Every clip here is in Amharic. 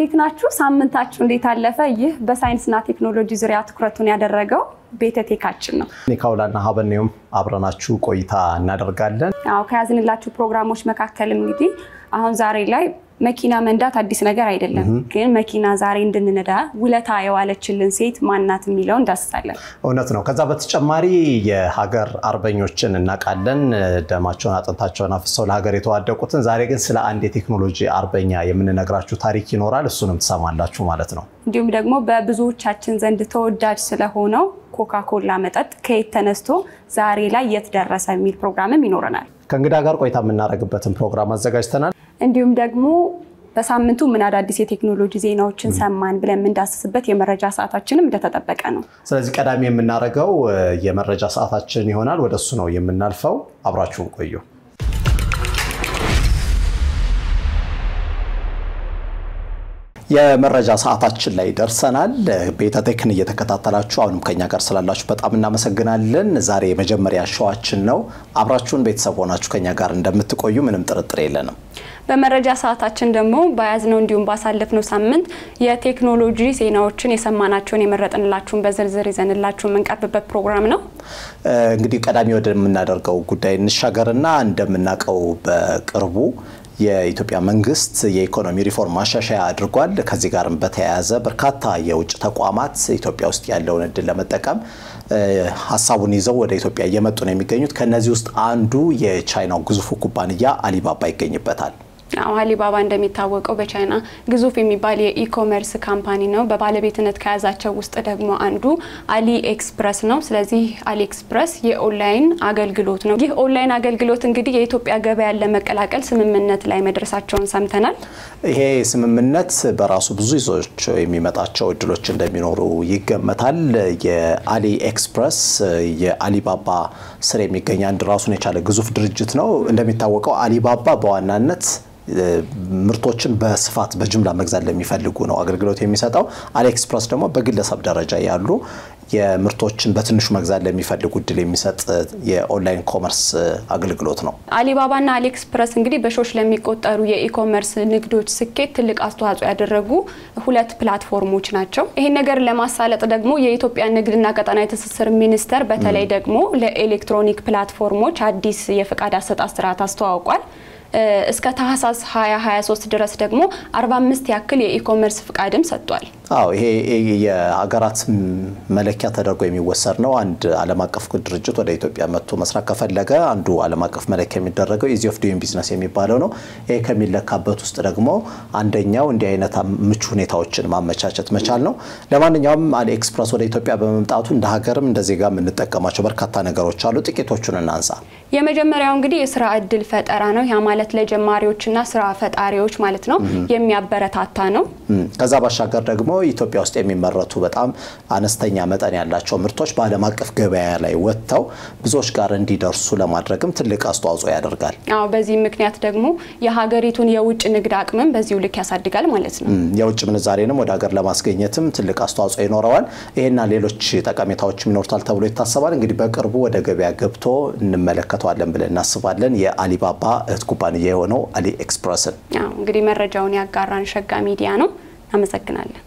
እንዴት ናችሁ? ሳምንታችሁ እንዴት አለፈ? ይህ በሳይንስና ቴክኖሎጂ ዙሪያ ትኩረቱን ያደረገው ቤተቴካችን ነው። ኒካውላና ሀበኔውም አብረናችሁ ቆይታ እናደርጋለን። አዎ ከያዝንላችሁ ፕሮግራሞች መካከልም እንግዲህ አሁን ዛሬ ላይ መኪና መንዳት አዲስ ነገር አይደለም፣ ግን መኪና ዛሬ እንድንነዳ ውለታ የዋለችልን ሴት ማናት የሚለው እንዳስሳለን። እውነት ነው። ከዛ በተጨማሪ የሀገር አርበኞችን እናውቃለን፣ ደማቸውን አጥንታቸውን አፍሰው ለሀገር የተዋደቁትን። ዛሬ ግን ስለ አንድ የቴክኖሎጂ አርበኛ የምንነግራችሁ ታሪክ ይኖራል። እሱንም ትሰማላችሁ ማለት ነው። እንዲሁም ደግሞ በብዙዎቻችን ዘንድ ተወዳጅ ስለሆነው ኮካኮላ መጠጥ ከየት ተነስቶ ዛሬ ላይ የት ደረሰ የሚል ፕሮግራምም ይኖረናል። ከእንግዳ ጋር ቆይታ የምናደርግበትን ፕሮግራም አዘጋጅተናል። እንዲሁም ደግሞ በሳምንቱ ምን አዳዲስ የቴክኖሎጂ ዜናዎችን ሰማን ብለን የምንዳስስበት የመረጃ ሰዓታችንም እንደተጠበቀ ነው። ስለዚህ ቀዳሚ የምናደርገው የመረጃ ሰዓታችን ይሆናል። ወደ እሱ ነው የምናልፈው። አብራችሁን ቆዩ። የመረጃ ሰዓታችን ላይ ደርሰናል። ቤተቴክን እየተከታተላችሁ አሁንም ከኛ ጋር ስላላችሁ በጣም እናመሰግናለን። ዛሬ የመጀመሪያ ሸዋችን ነው። አብራችሁን ቤተሰብ ሆናችሁ ከኛ ጋር እንደምትቆዩ ምንም ጥርጥር የለንም። በመረጃ ሰዓታችን ደግሞ በያዝነው እንዲሁም ባሳለፍነው ሳምንት የቴክኖሎጂ ዜናዎችን የሰማናቸውን የመረጥንላችሁን በዝርዝር ይዘንላችሁ የምንቀርብበት ፕሮግራም ነው። እንግዲህ ቀዳሚ ወደምናደርገው ጉዳይ እንሻገርና እንደምናውቀው በቅርቡ የኢትዮጵያ መንግስት የኢኮኖሚ ሪፎርም ማሻሻያ አድርጓል። ከዚህ ጋርም በተያያዘ በርካታ የውጭ ተቋማት ኢትዮጵያ ውስጥ ያለውን እድል ለመጠቀም ሀሳቡን ይዘው ወደ ኢትዮጵያ እየመጡ ነው የሚገኙት። ከነዚህ ውስጥ አንዱ የቻይናው ግዙፉ ኩባንያ አሊባባ ይገኝበታል። አዎ አሊባባ እንደሚታወቀው በቻይና ግዙፍ የሚባል የኢኮመርስ ካምፓኒ ነው። በባለቤትነት ከያዛቸው ውስጥ ደግሞ አንዱ አሊ ኤክስፕረስ ነው። ስለዚህ አሊ ኤክስፕረስ የኦንላይን አገልግሎት ነው። ይህ ኦንላይን አገልግሎት እንግዲህ የኢትዮጵያ ገበያን ለመቀላቀል ስምምነት ላይ መድረሳቸውን ሰምተናል። ይሄ ስምምነት በራሱ ብዙ ይዞች የሚመጣቸው እድሎች እንደሚኖሩ ይገመታል። የአሊ ኤክስፕረስ የአሊባባ ስር የሚገኝ አንድ ራሱን የቻለ ግዙፍ ድርጅት ነው። እንደሚታወቀው አሊባባ በዋናነት ምርቶችን በስፋት በጅምላ መግዛት ለሚፈልጉ ነው አገልግሎት የሚሰጠው። አሊኤክስፕረስ ደግሞ በግለሰብ ደረጃ ያሉ የምርቶችን በትንሹ መግዛት ለሚፈልጉ እድል የሚሰጥ የኦንላይን ኮመርስ አገልግሎት ነው። አሊባባና አሊኤክስፕረስ እንግዲህ በሺዎች ለሚቆጠሩ የኢኮመርስ ንግዶች ስኬት ትልቅ አስተዋጽኦ ያደረጉ ሁለት ፕላትፎርሞች ናቸው። ይህን ነገር ለማሳለጥ ደግሞ የኢትዮጵያ ንግድና ቀጠናዊ ትስስር ሚኒስቴር በተለይ ደግሞ ለኤሌክትሮኒክ ፕላትፎርሞች አዲስ የፈቃድ አሰጣጥ ስርዓት አስተዋውቋል። እስከ ታህሳስ 2023 ድረስ ደግሞ 45 ያክል የኢኮመርስ ፍቃድም ሰጥቷል። አዎ ይሄ የሀገራት መለኪያ ተደርጎ የሚወሰድ ነው። አንድ ዓለም አቀፍ ድርጅት ወደ ኢትዮጵያ መጥቶ መስራት ከፈለገ አንዱ ዓለም አቀፍ መለኪያ የሚደረገው ኢዚ ኦፍ ዱይንግ ቢዝነስ የሚባለው ነው። ይሄ ከሚለካበት ውስጥ ደግሞ አንደኛው እንዲህ አይነት ምቹ ሁኔታዎችን ማመቻቸት መቻል ነው። ለማንኛውም አሊ ኤክስፕረስ ወደ ኢትዮጵያ በመምጣቱ እንደ ሀገርም እንደ ዜጋ የምንጠቀማቸው በርካታ ነገሮች አሉ። ጥቂቶቹን እናንሳ። የመጀመሪያው እንግዲህ የስራ እድል ፈጠራ ነው። ያ ማለት ለጀማሪዎችና ስራ ፈጣሪዎች ማለት ነው የሚያበረታታ ነው። ከዛ ባሻገር ደግሞ ኢትዮጵያ ውስጥ የሚመረቱ በጣም አነስተኛ መጠን ያላቸው ምርቶች በዓለም አቀፍ ገበያ ላይ ወጥተው ብዙዎች ጋር እንዲደርሱ ለማድረግም ትልቅ አስተዋጽኦ ያደርጋል። አዎ በዚህ ምክንያት ደግሞ የሀገሪቱን የውጭ ንግድ አቅምን በዚሁ ልክ ያሳድጋል ማለት ነው። የውጭ ምንዛሬንም ወደ ሀገር ለማስገኘትም ትልቅ አስተዋጽኦ ይኖረዋል። ይሄና ሌሎች ጠቀሜታዎችም ይኖሩታል ተብሎ ይታሰባል። እንግዲህ በቅርቡ ወደ ገበያ ገብቶ እንመለከተዋለን ብለን እናስባለን። የአሊባባ እህት ኩባንያ የሆነው አሊ ኤክስፕረስን እንግዲህ መረጃውን ያጋራን ሸጋ ሚዲያ ነው። አመሰግናለን።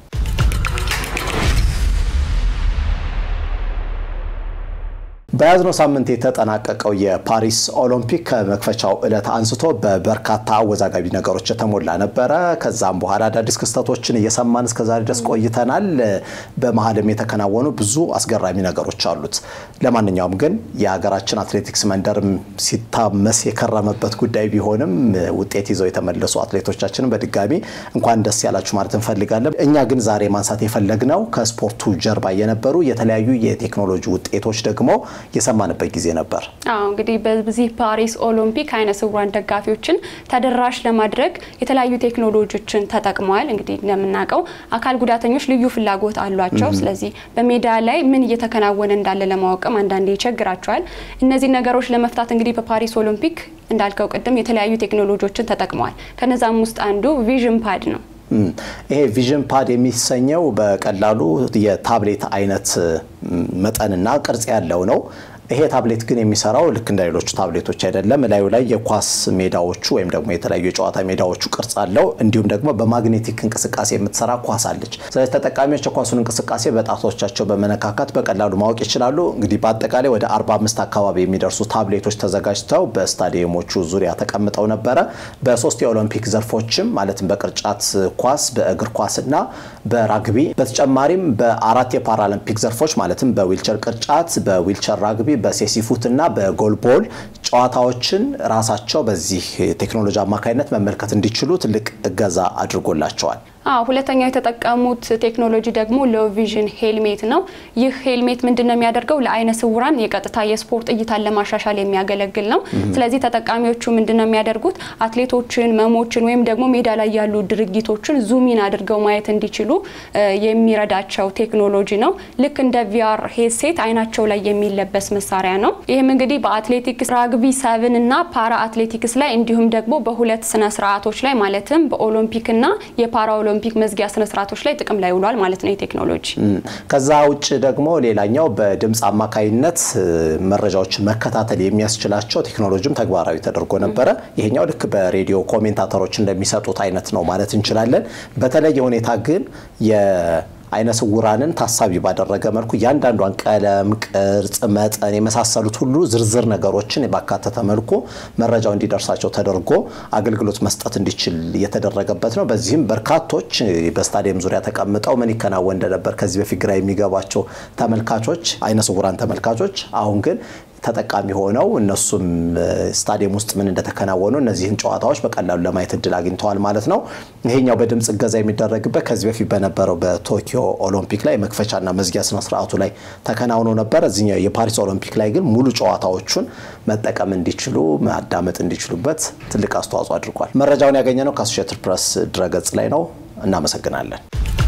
በያዝነው ሳምንት የተጠናቀቀው የፓሪስ ኦሎምፒክ ከመክፈቻው ዕለት አንስቶ በበርካታ አወዛጋቢ ነገሮች የተሞላ ነበረ። ከዛም በኋላ አዳዲስ ክስተቶችን እየሰማን እስከዛሬ ድረስ ቆይተናል። በመሀልም የተከናወኑ ብዙ አስገራሚ ነገሮች አሉት። ለማንኛውም ግን የሀገራችን አትሌቲክስ መንደርም ሲታመስ የከረመበት ጉዳይ ቢሆንም ውጤት ይዘው የተመለሱ አትሌቶቻችንን በድጋሚ እንኳን ደስ ያላችሁ ማለት እንፈልጋለን። እኛ ግን ዛሬ ማንሳት የፈለግነው ከስፖርቱ ጀርባ የነበሩ የተለያዩ የቴክኖሎጂ ውጤቶች ደግሞ የሰማንበት ጊዜ ነበር። አዎ እንግዲህ በዚህ ፓሪስ ኦሎምፒክ አይነ ስውራን ደጋፊዎችን ተደራሽ ለማድረግ የተለያዩ ቴክኖሎጂዎችን ተጠቅመዋል። እንግዲህ እንደምናውቀው አካል ጉዳተኞች ልዩ ፍላጎት አሏቸው። ስለዚህ በሜዳ ላይ ምን እየተከናወነ እንዳለ ለማወቅም አንዳንዴ ይቸግራቸዋል። እነዚህ ነገሮች ለመፍታት እንግዲህ በፓሪስ ኦሎምፒክ እንዳልከው ቅድም የተለያዩ ቴክኖሎጂዎችን ተጠቅመዋል። ከነዛም ውስጥ አንዱ ቪዥን ፓድ ነው። ይሄ ቪዥን ፓድ የሚሰኘው በቀላሉ የታብሌት አይነት መጠንና ቅርጽ ያለው ነው። ይሄ ታብሌት ግን የሚሰራው ልክ እንደ ሌሎቹ ታብሌቶች አይደለም። እላዩ ላይ የኳስ ሜዳዎቹ ወይም ደግሞ የተለያዩ የጨዋታ ሜዳዎቹ ቅርጽ አለው። እንዲሁም ደግሞ በማግኔቲክ እንቅስቃሴ የምትሰራ ኳስ አለች። ስለዚህ ተጠቃሚዎች የኳሱን እንቅስቃሴ በጣቶቻቸው በመነካካት በቀላሉ ማወቅ ይችላሉ። እንግዲህ በአጠቃላይ ወደ 45 አካባቢ የሚደርሱ ታብሌቶች ተዘጋጅተው በስታዲየሞቹ ዙሪያ ተቀምጠው ነበረ። በሶስት የኦሎምፒክ ዘርፎችም ማለትም በቅርጫት ኳስ፣ በእግር ኳስና በራግቢ በተጨማሪም በአራት የፓራሊምፒክ ዘርፎች ማለትም በዊልቸር ቅርጫት፣ በዊልቸር ራግቢ፣ በሴሲፉት እና በጎልቦል ጨዋታዎችን ራሳቸው በዚህ ቴክኖሎጂ አማካኝነት መመልከት እንዲችሉ ትልቅ እገዛ አድርጎላቸዋል። አዎ ሁለተኛው የተጠቀሙት ቴክኖሎጂ ደግሞ ሎው ቪዥን ሄልሜት ነው። ይህ ሄልሜት ምንድን ነው የሚያደርገው? ለአይነ ስውራን የቀጥታ የስፖርት እይታን ለማሻሻል የሚያገለግል ነው። ስለዚህ ተጠቃሚዎቹ ምንድን ነው የሚያደርጉት? አትሌቶችን፣ መሞችን ወይም ደግሞ ሜዳ ላይ ያሉ ድርጊቶችን ዙሚን አድርገው ማየት እንዲችሉ የሚረዳቸው ቴክኖሎጂ ነው። ልክ እንደ ቪአር ሄድሴት አይናቸው ላይ የሚለበስ መሳሪያ ነው። ይህም እንግዲህ በአትሌቲክስ ራግቢ ሰብን እና ፓራ አትሌቲክስ ላይ እንዲሁም ደግሞ በሁለት ስነ ስርዓቶች ላይ ማለትም በኦሎምፒክና የፓራ ኦሎምፒክ መዝጊያ ስነ ስርዓቶች ላይ ጥቅም ላይ ውሏል ማለት ነው የቴክኖሎጂ። ከዛ ውጭ ደግሞ ሌላኛው በድምፅ አማካይነት መረጃዎችን መከታተል የሚያስችላቸው ቴክኖሎጂም ተግባራዊ ተደርጎ ነበረ። ይሄኛው ልክ በሬዲዮ ኮሜንታተሮች እንደሚሰጡት አይነት ነው ማለት እንችላለን። በተለየ ሁኔታ ግን አይነ ስውራንን ታሳቢ ባደረገ መልኩ እያንዳንዷን ቀለም፣ ቅርጽ፣ መጠን የመሳሰሉት ሁሉ ዝርዝር ነገሮችን ባካተተ መልኩ መረጃው እንዲደርሳቸው ተደርጎ አገልግሎት መስጠት እንዲችል የተደረገበት ነው። በዚህም በርካቶች በስታዲየም ዙሪያ ተቀምጠው ምን ይከናወን እንደነበር ከዚህ በፊት ግራ የሚገባቸው ተመልካቾች፣ አይነ ስውራን ተመልካቾች አሁን ግን ተጠቃሚ ሆነው እነሱም ስታዲየም ውስጥ ምን እንደተከናወኑ እነዚህን ጨዋታዎች በቀላሉ ለማየት እድል አግኝተዋል ማለት ነው። ይሄኛው በድምፅ እገዛ የሚደረግበት ከዚህ በፊት በነበረው በቶኪዮ ኦሎምፒክ ላይ መክፈቻና መዝጊያ ስነስርዓቱ ላይ ተከናውኖ ነበር። እዚኛው የፓሪስ ኦሎምፒክ ላይ ግን ሙሉ ጨዋታዎቹን መጠቀም እንዲችሉ ማዳመጥ እንዲችሉበት ትልቅ አስተዋጽኦ አድርጓል። መረጃውን ያገኘነው ከአሶሼትድ ፕሬስ ድረገጽ ላይ ነው። እናመሰግናለን።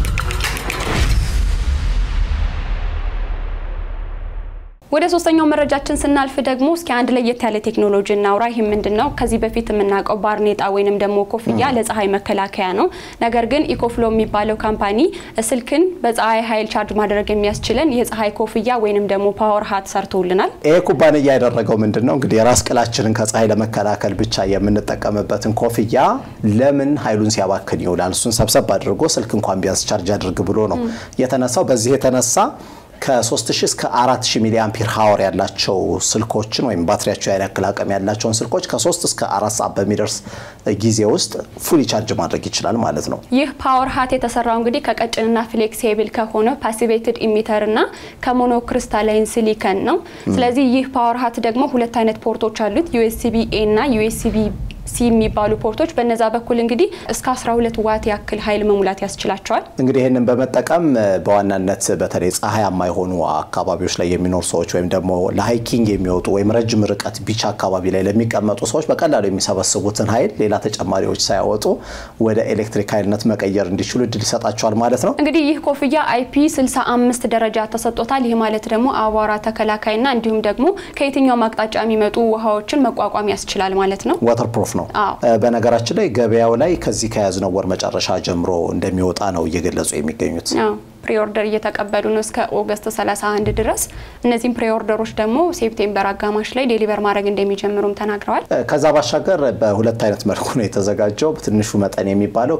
ወደ ሶስተኛው መረጃችን ስናልፍ ደግሞ እስኪ አንድ ለየት ያለ ቴክኖሎጂ እናውራ። ይህ ምንድን ነው? ከዚህ በፊት የምናውቀው ባርኔጣ ወይንም ደግሞ ኮፍያ ለፀሐይ መከላከያ ነው። ነገር ግን ኢኮፍሎ የሚባለው ካምፓኒ ስልክን በፀሐይ ኃይል ቻርጅ ማድረግ የሚያስችለን የፀሐይ ኮፍያ ወይንም ደግሞ ፓወር ሀት ሰርቶልናል። ይህ ኩባንያ ያደረገው ምንድን ነው እንግዲህ የራስ ቅላችንን ከፀሐይ ለመከላከል ብቻ የምንጠቀምበትን ኮፍያ ለምን ኃይሉን ሲያባክን ይውላል? እሱን ሰብሰብ አድርጎ ስልክ እንኳን ቢያንስ ቻርጅ አድርግ ብሎ ነው የተነሳው። በዚህ የተነሳ ከ3000 እስከ 4000 ሚሊ አምፒር ሀወር ያላቸው ስልኮችን ወይም ባትሪያቸው ያን ያክል አቅም ያላቸውን ስልኮች ከ3 እስከ 4 ሰዓት በሚደርስ ጊዜ ውስጥ ፉሊ ቻርጅ ማድረግ ይችላል ማለት ነው። ይህ ፓወር ሀት የተሰራው እንግዲህ ከቀጭንና ፍሌክሲብል ከሆነ ፓሲቬትድ ኢሚተር እና ከሞኖክሪስታላይን ሲሊከን ነው። ስለዚህ ይህ ፓወር ሀት ደግሞ ሁለት አይነት ፖርቶች አሉት ዩኤስቢ ኤ እና ዩኤስቢ ሲ የሚባሉ ፖርቶች በነዛ በኩል እንግዲህ እስከ 12 ዋት ያክል ኃይል መሙላት ያስችላቸዋል። እንግዲህ ይህንን በመጠቀም በዋናነት በተለይ ፀሐያማ የሆኑ አካባቢዎች ላይ የሚኖሩ ሰዎች ወይም ደግሞ ለሃይኪንግ የሚወጡ ወይም ረጅም ርቀት ቢቻ አካባቢ ላይ ለሚቀመጡ ሰዎች በቀላሉ የሚሰበስቡትን ኃይል ሌላ ተጨማሪዎች ሳያወጡ ወደ ኤሌክትሪክ ኃይልነት መቀየር እንዲችሉ እድል ይሰጣቸዋል ማለት ነው። እንግዲህ ይህ ኮፍያ አይፒ 65 ደረጃ ተሰጥቶታል። ይህ ማለት ደግሞ አቧራ ተከላካይና እንዲሁም ደግሞ ከየትኛውም አቅጣጫ የሚመጡ ውሃዎችን መቋቋም ያስችላል ማለት ነው። ዋተር ፕሩፍ ነው። በነገራችን ላይ ገበያው ላይ ከዚህ ከያዝነው ወር መጨረሻ ጀምሮ እንደሚወጣ ነው እየገለጹ የሚገኙት። ፕሪኦርደር እየተቀበሉ ነው እስከ ኦገስት 31 ድረስ። እነዚህም ፕሪኦርደሮች ደግሞ ሴፕቴምበር አጋማሽ ላይ ዴሊቨር ማድረግ እንደሚጀምሩም ተናግረዋል። ከዛ ባሻገር በሁለት አይነት መልኩ ነው የተዘጋጀው። ትንሹ መጠን የሚባለው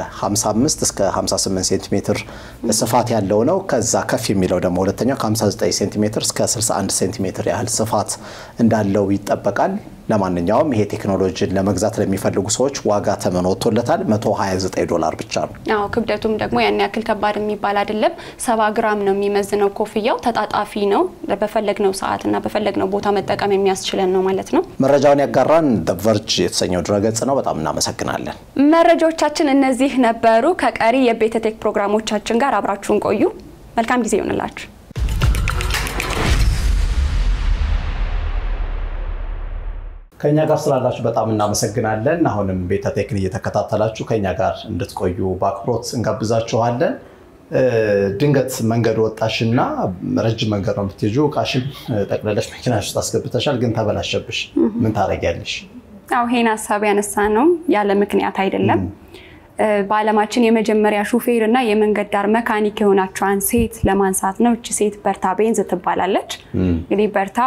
ከ55 እስከ 58 ሴንቲሜትር ስፋት ያለው ነው። ከዛ ከፍ የሚለው ደግሞ ሁለተኛው ከ59 ሴንቲሜትር እስከ 61 ሴንቲሜትር ያህል ስፋት እንዳለው ይጠበቃል። ለማንኛውም ይሄ ቴክኖሎጂን ለመግዛት ለሚፈልጉ ሰዎች ዋጋ ተመን ወጥቶለታል። 129 ዶላር ብቻ ነው። አዎ ክብደቱም ደግሞ ያን ያክል ከባድ የሚባል አይደለም። ሰባ ግራም ነው የሚመዝነው። ኮፍያው ተጣጣፊ ነው። በፈለግነው ሰዓትና በፈለግነው ቦታ መጠቀም የሚያስችለን ነው ማለት ነው። መረጃውን ያጋራን ቨርጅ የተሰኘው ድረገጽ ነው። በጣም እናመሰግናለን። መረጃዎቻችን እነዚህ ነበሩ። ከቀሪ የቤተቴክ ፕሮግራሞቻችን ጋር አብራችሁን ቆዩ። መልካም ጊዜ ይሆንላችሁ። ከኛ ጋር ስላላችሁ በጣም እናመሰግናለን። አሁንም ቤተቴክን እየተከታተላችሁ ከኛ ጋር እንድትቆዩ በአክብሮት እንጋብዛችኋለን። ድንገት መንገድ ወጣሽና ረጅም መንገድ ነው የምትሄጂው፣ እቃሽን ጠቅለለሽ መኪናሽ ውስጥ አስገብተሻል፣ ግን ተበላሸብሽ። ምን ታደርጊያለሽ? ያው ይሄን ሀሳብ ያነሳ ነው ያለ ምክንያት አይደለም። በዓለማችን የመጀመሪያ ሹፌር እና የመንገድ ዳር መካኒክ የሆናቸዋን ሴት ለማንሳት ነው። እቺ ሴት በርታ ቤንዝ ትባላለች። እንግዲህ በርታ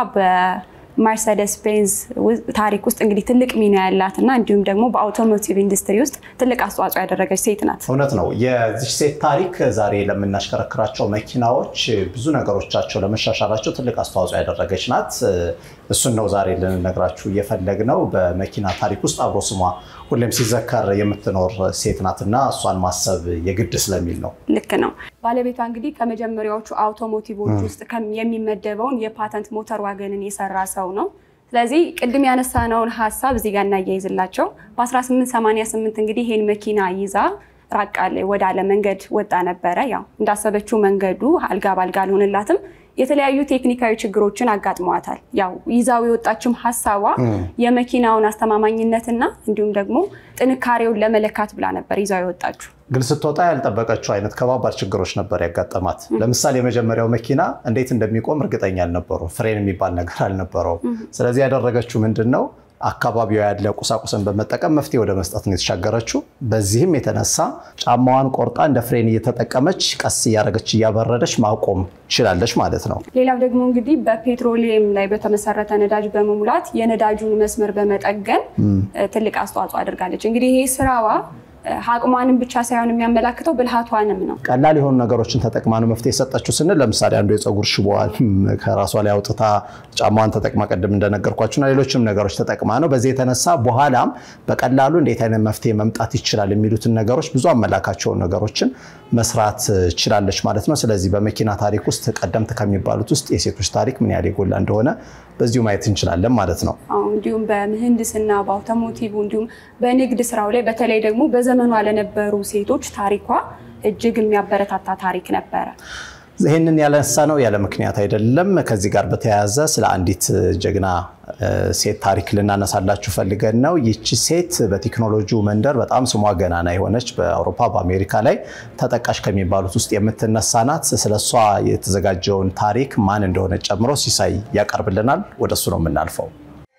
በመርሰደስ ቤንዝ ታሪክ ውስጥ እንግዲህ ትልቅ ሚና ያላት እና እንዲሁም ደግሞ በአውቶሞቲቭ ኢንዱስትሪ ውስጥ ትልቅ አስተዋጽኦ ያደረገች ሴት ናት። እውነት ነው። የዚች ሴት ታሪክ ዛሬ ለምናሽከረክራቸው መኪናዎች ብዙ ነገሮቻቸው ለመሻሻላቸው ትልቅ አስተዋጽኦ ያደረገች ናት። እሱን ነው ዛሬ ልንነግራችሁ እየፈለግነው። በመኪና ታሪክ ውስጥ አብሮ ስሟ ሁሌም ሲዘከር የምትኖር ሴት ናት እና እሷን ማሰብ የግድ ስለሚል ነው። ልክ ነው። ባለቤቷ እንግዲህ ከመጀመሪያዎቹ አውቶሞቲቮች ውስጥ የሚመደበውን የፓተንት ሞተር ዋገንን የሰራ ሰው ነው። ስለዚህ ቅድም ያነሳነውን ሀሳብ እዚህ ጋር እናያይዝላቸው። በ1888 እንግዲህ ይሄን መኪና ይዛ ራቅ ወዳለ መንገድ ወጣ ነበረ። ያው እንዳሰበችው መንገዱ አልጋ ባልጋ አልሆንላትም። የተለያዩ ቴክኒካዊ ችግሮችን አጋጥመዋታል። ያው ይዛው የወጣችም ሀሳቧ የመኪናውን አስተማማኝነትና እንዲሁም ደግሞ ጥንካሬውን ለመለካት ብላ ነበር ይዛው የወጣችው። ግን ስትወጣ ያልጠበቀችው አይነት ከባባድ ችግሮች ነበር ያጋጠማት። ለምሳሌ የመጀመሪያው መኪና እንዴት እንደሚቆም እርግጠኛ አልነበሩም። ፍሬን የሚባል ነገር አልነበረውም። ስለዚህ ያደረገችው ምንድን ነው? አካባቢዋ ያለ ቁሳቁስን በመጠቀም መፍትሄ ወደ መስጠት ነው የተሻገረችው። በዚህም የተነሳ ጫማዋን ቆርጣ እንደ ፍሬን እየተጠቀመች ቀስ እያደረገች እያበረደች ማቆም ችላለች ማለት ነው። ሌላው ደግሞ እንግዲህ በፔትሮሊየም ላይ በተመሰረተ ነዳጅ በመሙላት የነዳጁን መስመር በመጠገን ትልቅ አስተዋጽኦ አድርጋለች። እንግዲህ ይሄ ስራዋ አቅሟንም ብቻ ሳይሆን የሚያመላክተው ብልሃቷንም ነው። ቀላል የሆኑ ነገሮችን ተጠቅማ ነው መፍትሄ የሰጠችው ስንል ለምሳሌ አንዱ የፀጉር ሽቦዋን ከራሷ ላይ አውጥታ ጫማዋን ተጠቅማ ቅድም እንደነገርኳችሁና ሌሎችም ነገሮች ተጠቅማ ነው። በዚህ የተነሳ በኋላም በቀላሉ እንዴት አይነት መፍትሄ መምጣት ይችላል የሚሉትን ነገሮች ብዙ አመላካቸውን ነገሮችን መስራት ችላለች ማለት ነው። ስለዚህ በመኪና ታሪክ ውስጥ ቀደምት ከሚባሉት ውስጥ የሴቶች ታሪክ ምን ያህል የጎላ እንደሆነ በዚሁ ማየት እንችላለን ማለት ነው። እንዲሁም በምህንድስና በአውቶሞቲቭ እንዲሁም በንግድ ስራው ላይ በተለይ ደግሞ በዘመኗ ለነበሩ ሴቶች ታሪኳ እጅግ የሚያበረታታ ታሪክ ነበረ። ይህንን ያነሳ ነው ያለ ምክንያት አይደለም። ከዚህ ጋር በተያያዘ ስለ አንዲት ጀግና ሴት ታሪክ ልናነሳላችሁ ፈልገን ነው። ይቺ ሴት በቴክኖሎጂው መንደር በጣም ስሟ ገናና የሆነች በአውሮፓ በአሜሪካ ላይ ተጠቃሽ ከሚባሉት ውስጥ የምትነሳ ናት። ስለሷ የተዘጋጀውን ታሪክ ማን እንደሆነ ጨምሮ ሲሳይ ያቀርብልናል። ወደሱ ነው የምናልፈው።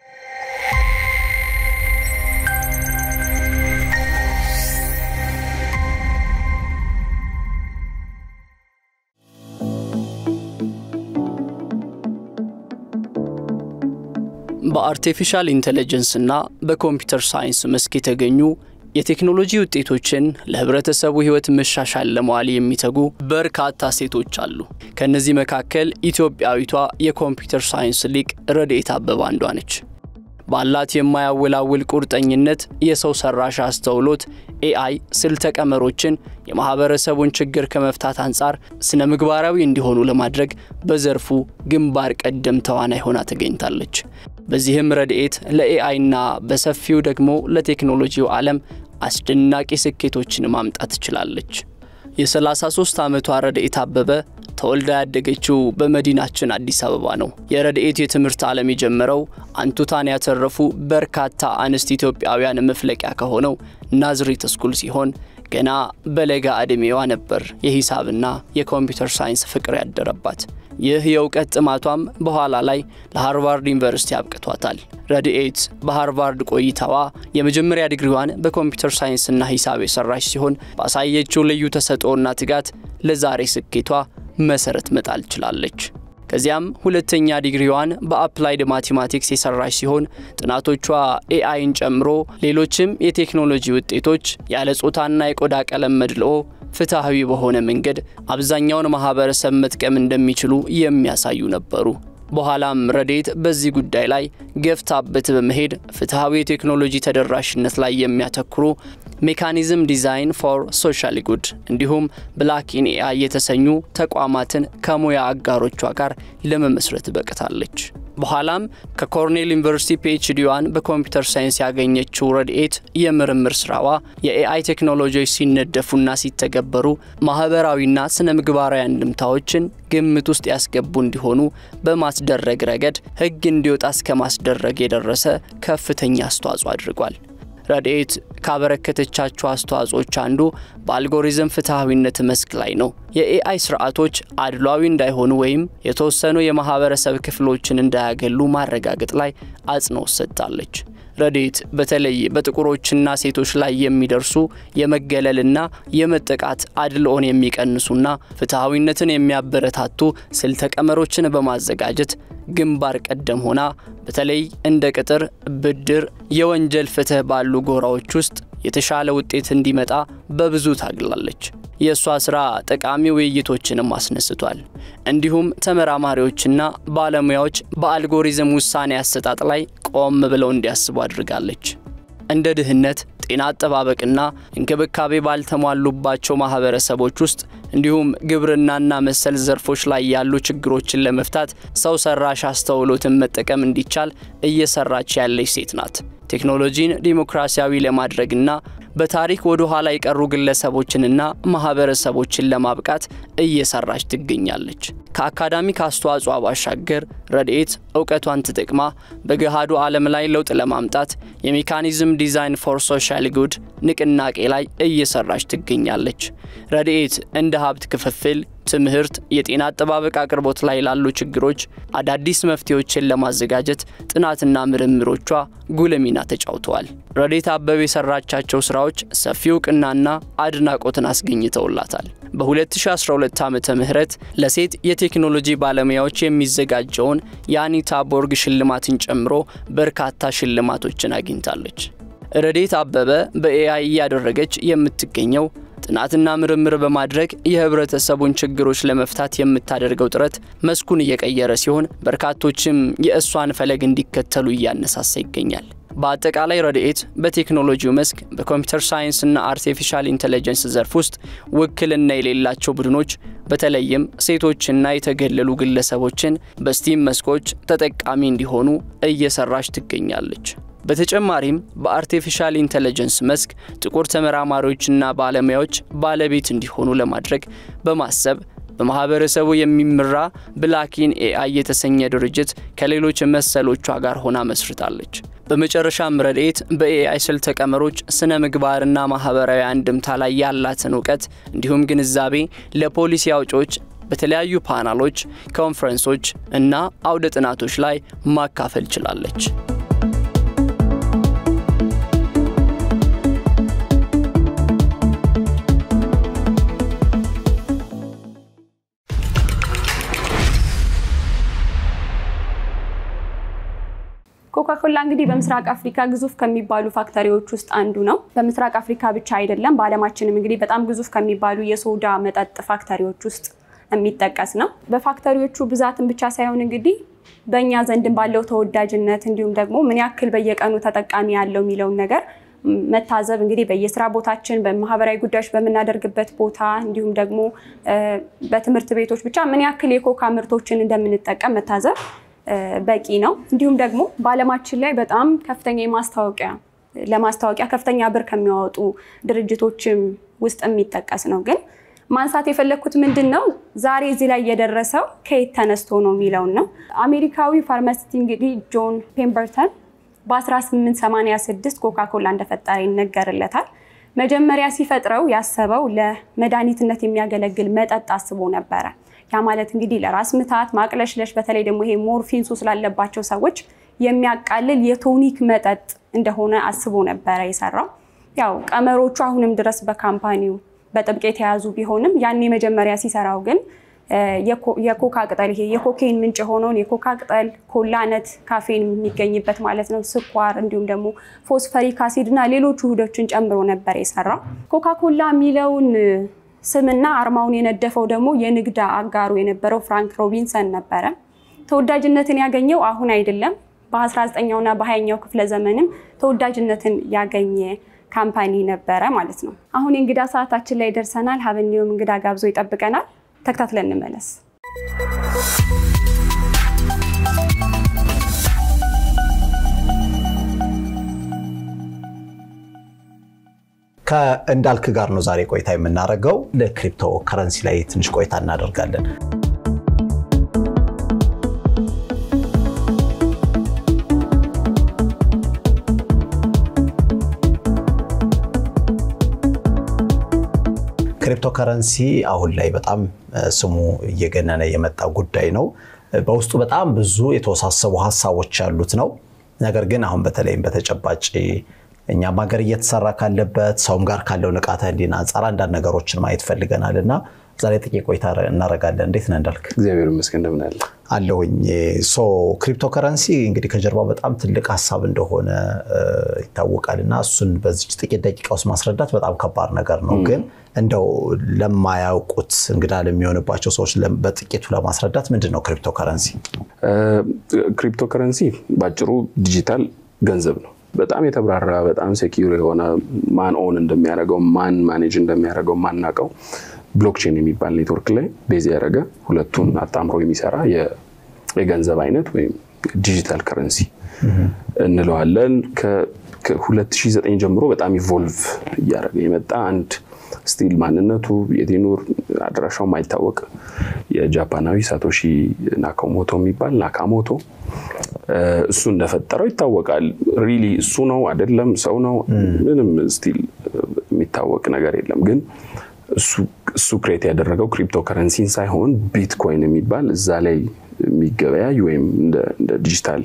በአርቲፊሻል ኢንቴሊጀንስ እና በኮምፒውተር ሳይንስ መስክ የተገኙ የቴክኖሎጂ ውጤቶችን ለህብረተሰቡ ህይወት መሻሻል ለመዋል የሚተጉ በርካታ ሴቶች አሉ። ከእነዚህ መካከል ኢትዮጵያዊቷ የኮምፒውተር ሳይንስ ሊቅ ረድኤት አበበ አንዷ ነች። ባላት የማያወላውል ቁርጠኝነት የሰው ሰራሽ አስተውሎት ኤአይ ስልተ ቀመሮችን የማህበረሰቡን ችግር ከመፍታት አንጻር ስነ ምግባራዊ እንዲሆኑ ለማድረግ በዘርፉ ግንባር ቀደም ተዋናይ ሆና ተገኝታለች። በዚህም ረድኤት ለኤአይና በሰፊው ደግሞ ለቴክኖሎጂው ዓለም አስደናቂ ስኬቶችን ማምጣት ትችላለች። የ33 ዓመቷ ረድኤት አበበ ተወልዳ ያደገችው በመዲናችን አዲስ አበባ ነው። የረድኤት የትምህርት ዓለም የጀመረው አንቱታን ያተረፉ በርካታ አንስት ኢትዮጵያውያን መፍለቂያ ከሆነው ናዝሬት ስኩል ሲሆን ገና በለጋ ዕድሜዋ ነበር የሂሳብና የኮምፒውተር ሳይንስ ፍቅር ያደረባት። ይህ የእውቀት ጥማቷም በኋላ ላይ ለሃርቫርድ ዩኒቨርሲቲ አብቅቷታል። ረድኤት በሃርቫርድ ቆይታዋ የመጀመሪያ ዲግሪዋን በኮምፒውተር ሳይንስና ሂሳብ የሰራች ሲሆን ባሳየችው ልዩ ተሰጥኦና ትጋት ለዛሬ ስኬቷ መሰረት መጣል ችላለች። ከዚያም ሁለተኛ ዲግሪዋን በአፕላይድ ማቴማቲክስ የሰራች ሲሆን ጥናቶቿ ኤአይን ጨምሮ ሌሎችም የቴክኖሎጂ ውጤቶች ያለ ጾታና የቆዳ ቀለም መድልኦ ፍትሐዊ በሆነ መንገድ አብዛኛውን ማህበረሰብ መጥቀም እንደሚችሉ የሚያሳዩ ነበሩ። በኋላም ረድኤት በዚህ ጉዳይ ላይ ገፍታበት በመሄድ ፍትሐዊ የቴክኖሎጂ ተደራሽነት ላይ የሚያተኩሩ ሜካኒዝም ዲዛይን ፎር ሶሻል ጉድ እንዲሁም ብላክ ኢን ኤአይ የተሰኙ ተቋማትን ከሙያ አጋሮቿ ጋር ለመመስረት በቅታለች። በኋላም ከኮርኔል ዩኒቨርሲቲ ፒኤችዲዋን በኮምፒውተር ሳይንስ ያገኘችው ረድኤት የምርምር ስራዋ የኤአይ ቴክኖሎጂዎች ሲነደፉና ሲተገበሩ ማህበራዊና ስነ ምግባራዊ አንድምታዎችን ግምት ውስጥ ያስገቡ እንዲሆኑ በማስደረግ ረገድ ሕግ እንዲወጣ እስከ ማስደረግ የደረሰ ከፍተኛ አስተዋጽኦ አድርጓል። ረድኤት ካበረከተቻቸው አስተዋጽኦች አንዱ በአልጎሪዝም ፍትሐዊነት መስክ ላይ ነው። የኤአይ ስርዓቶች አድሏዊ እንዳይሆኑ ወይም የተወሰኑ የማህበረሰብ ክፍሎችን እንዳያገሉ ማረጋገጥ ላይ አጽንኦት ሰጥታለች። ረድኤት በተለይ በጥቁሮችና ሴቶች ላይ የሚደርሱ የመገለልና የመጠቃት አድልኦን የሚቀንሱና ፍትሐዊነትን የሚያበረታቱ ስልተ ቀመሮችን በማዘጋጀት ግንባር ቀደም ሆና በተለይ እንደ ቅጥር፣ ብድር፣ የወንጀል ፍትህ ባሉ ጎራዎች ውስጥ የተሻለ ውጤት እንዲመጣ በብዙ ታግላለች። የእሷ ሥራ ጠቃሚ ውይይቶችንም አስነስቷል። እንዲሁም ተመራማሪዎችና ባለሙያዎች በአልጎሪዝም ውሳኔ አሰጣጥ ላይ ቆም ብለው እንዲያስቡ አድርጋለች። እንደ ድህነት፣ ጤና አጠባበቅና እንክብካቤ ባልተሟሉባቸው ማህበረሰቦች ውስጥ እንዲሁም ግብርናና መሰል ዘርፎች ላይ ያሉ ችግሮችን ለመፍታት ሰው ሰራሽ አስተውሎትን መጠቀም እንዲቻል እየሰራች ያለች ሴት ናት። ቴክኖሎጂን ዲሞክራሲያዊ ለማድረግና በታሪክ ወደ ኋላ የቀሩ ግለሰቦችንና ማህበረሰቦችን ለማብቃት እየሰራች ትገኛለች። ከአካዳሚክ አስተዋጽኦ ባሻገር ረድኤት እውቀቷን ተጠቅማ በገሃዱ ዓለም ላይ ለውጥ ለማምጣት የሜካኒዝም ዲዛይን ፎር ሶሻል ጉድ ንቅናቄ ላይ እየሰራች ትገኛለች። ረድኤት እንደ ሀብት ክፍፍል፣ ትምህርት፣ የጤና አጠባበቅ አቅርቦት ላይ ላሉ ችግሮች አዳዲስ መፍትሄዎችን ለማዘጋጀት ጥናትና ምርምሮቿ ጉልህ ሚና ተጫውተዋል። ረድኤት አበበ የሰራቻቸው ስራዎች ሰፊ እውቅናና አድናቆትን አስገኝተውላታል። በ2012 ዓ ም ለሴት የቴክኖሎጂ ባለሙያዎች የሚዘጋጀውን የአኒታ ቦርግ ሽልማትን ጨምሮ በርካታ ሽልማቶችን አግኝታለች። ረድኤት አበበ በኤአይ እያደረገች የምትገኘው ጥናትና ምርምር በማድረግ የህብረተሰቡን ችግሮች ለመፍታት የምታደርገው ጥረት መስኩን እየቀየረ ሲሆን በርካቶችም የእሷን ፈለግ እንዲከተሉ እያነሳሳ ይገኛል። በአጠቃላይ ረድኤት በቴክኖሎጂው መስክ በኮምፒውተር ሳይንስና አርቲፊሻል ኢንቴሊጀንስ ዘርፍ ውስጥ ውክልና የሌላቸው ቡድኖች በተለይም ሴቶችና የተገለሉ ግለሰቦችን በስቲም መስኮች ተጠቃሚ እንዲሆኑ እየሰራች ትገኛለች። በተጨማሪም በአርቲፊሻል ኢንቴሊጀንስ መስክ ጥቁር ተመራማሪዎችና ባለሙያዎች ባለቤት እንዲሆኑ ለማድረግ በማሰብ በማህበረሰቡ የሚመራ ብላኪን ኤአይ የተሰኘ ድርጅት ከሌሎች መሰሎቿ ጋር ሆና መስርታለች። በመጨረሻም ረድኤት በኤአይ ስልተ ቀመሮች ስነ ምግባርና ማህበራዊ አንድምታ ላይ ያላትን እውቀት እንዲሁም ግንዛቤ ለፖሊሲ አውጪዎች በተለያዩ ፓናሎች፣ ኮንፈረንሶች እና አውደ ጥናቶች ላይ ማካፈል ችላለች። ኮካኮላ እንግዲህ በምስራቅ አፍሪካ ግዙፍ ከሚባሉ ፋክተሪዎች ውስጥ አንዱ ነው። በምስራቅ አፍሪካ ብቻ አይደለም፣ በዓለማችንም እንግዲህ በጣም ግዙፍ ከሚባሉ የሶዳ መጠጥ ፋክተሪዎች ውስጥ የሚጠቀስ ነው። በፋክተሪዎቹ ብዛትን ብቻ ሳይሆን እንግዲህ በእኛ ዘንድም ባለው ተወዳጅነት እንዲሁም ደግሞ ምን ያክል በየቀኑ ተጠቃሚ ያለው የሚለውን ነገር መታዘብ እንግዲህ በየስራ ቦታችን በማህበራዊ ጉዳዮች በምናደርግበት ቦታ እንዲሁም ደግሞ በትምህርት ቤቶች ብቻ ምን ያክል የኮካ ምርቶችን እንደምንጠቀም መታዘብ በቂ ነው። እንዲሁም ደግሞ በዓለማችን ላይ በጣም ከፍተኛ የማስታወቂያ ለማስታወቂያ ከፍተኛ ብር ከሚያወጡ ድርጅቶችም ውስጥ የሚጠቀስ ነው። ግን ማንሳት የፈለግኩት ምንድን ነው ዛሬ እዚህ ላይ የደረሰው ከየት ተነስቶ ነው የሚለውን ነው። አሜሪካዊ ፋርማሲስት እንግዲህ ጆን ፔምበርተን በ1886 ኮካኮላ እንደፈጠረ ይነገርለታል። መጀመሪያ ሲፈጥረው ያሰበው ለመድኃኒትነት የሚያገለግል መጠጥ አስቦ ነበረ። ያ ማለት እንግዲህ ለራስ ምታት፣ ማቅለሽለሽ በተለይ ደግሞ ይሄ ሞርፊን ሱስ ላለባቸው ሰዎች የሚያቃልል የቶኒክ መጠጥ እንደሆነ አስቦ ነበረ የሰራው። ያው ቀመሮቹ አሁንም ድረስ በካምፓኒው በጥብቅ የተያዙ ቢሆንም ያኔ መጀመሪያ ሲሰራው ግን የኮካ ቅጠል ይሄ የኮኬን ምንጭ የሆነውን የኮካ ቅጠል ኮላነት ካፌን የሚገኝበት ማለት ነው፣ ስኳር እንዲሁም ደግሞ ፎስፈሪክ አሲድ እና ሌሎች ውህዶችን ጨምሮ ነበር የሰራው። ኮካኮላ የሚለውን ስምና አርማውን የነደፈው ደግሞ የንግድ አጋሩ የነበረው ፍራንክ ሮቢንሰን ነበረ። ተወዳጅነትን ያገኘው አሁን አይደለም፣ በ19ኛውና በ20ኛው ክፍለ ዘመንም ተወዳጅነትን ያገኘ ካምፓኒ ነበረ ማለት ነው። አሁን የእንግዳ ሰዓታችን ላይ ደርሰናል። ሀበኒውም እንግዳ ጋብዞ ይጠብቀናል። ተከታትለን እንመለስ። ከእንዳልክ ጋር ነው ዛሬ ቆይታ የምናደርገው። ለክሪፕቶ ከረንሲ ላይ ትንሽ ቆይታ እናደርጋለን። ክሪፕቶ ከረንሲ አሁን ላይ በጣም ስሙ እየገነነ የመጣ ጉዳይ ነው። በውስጡ በጣም ብዙ የተወሳሰቡ ሀሳቦች ያሉት ነው። ነገር ግን አሁን በተለይም በተጨባጭ እኛም ሀገር እየተሰራ ካለበት ሰውም ጋር ካለው ንቃተ ህሊና አንጻር አንዳንድ ነገሮችን ማየት ፈልገናል እና ዛሬ ጥቂት ቆይታ እናደርጋለን። እንዴት ነህ እንዳልክ? እግዚአብሔር ይመስገን እንደምን አለ አለሁኝ። ሶ ክሪፕቶ ከረንሲ እንግዲህ ከጀርባው በጣም ትልቅ ሀሳብ እንደሆነ ይታወቃል እና እሱን በዚች ጥቂት ደቂቃ ውስጥ ማስረዳት በጣም ከባድ ነገር ነው። ግን እንደው ለማያውቁት እንግዳ ለሚሆንባቸው ሰዎች በጥቂቱ ለማስረዳት ምንድን ነው ክሪፕቶ ከረንሲ? ክሪፕቶ ከረንሲ በአጭሩ ዲጂታል ገንዘብ ነው። በጣም የተብራራ በጣም ሴኪዩር የሆነ ማን ኦን እንደሚያደርገው ማን ማኔጅ እንደሚያደርገው ማናውቀው ብሎክቼን የሚባል ኔትወርክ ላይ ቤዝ ያደረገ ሁለቱን አጣምሮ የሚሰራ የገንዘብ አይነት ወይም ዲጂታል ከረንሲ እንለዋለን። ከ2009 ጀምሮ በጣም ኢቮልቭ እያደረገ የመጣ አንድ ስቲል ማንነቱ የቴኑር አድራሻው ማይታወቅ የጃፓናዊ ሳቶሺ ናካሞቶ የሚባል ናካሞቶ እሱ እንደፈጠረው ይታወቃል። ሪሊ እሱ ነው አይደለም፣ ሰው ነው ምንም ስቲል የሚታወቅ ነገር የለም። ግን እሱ ክሬት ያደረገው ክሪፕቶ ከረንሲን ሳይሆን ቢትኮይን የሚባል እዛ ላይ የሚገበያይ ወይም እንደ ዲጂታል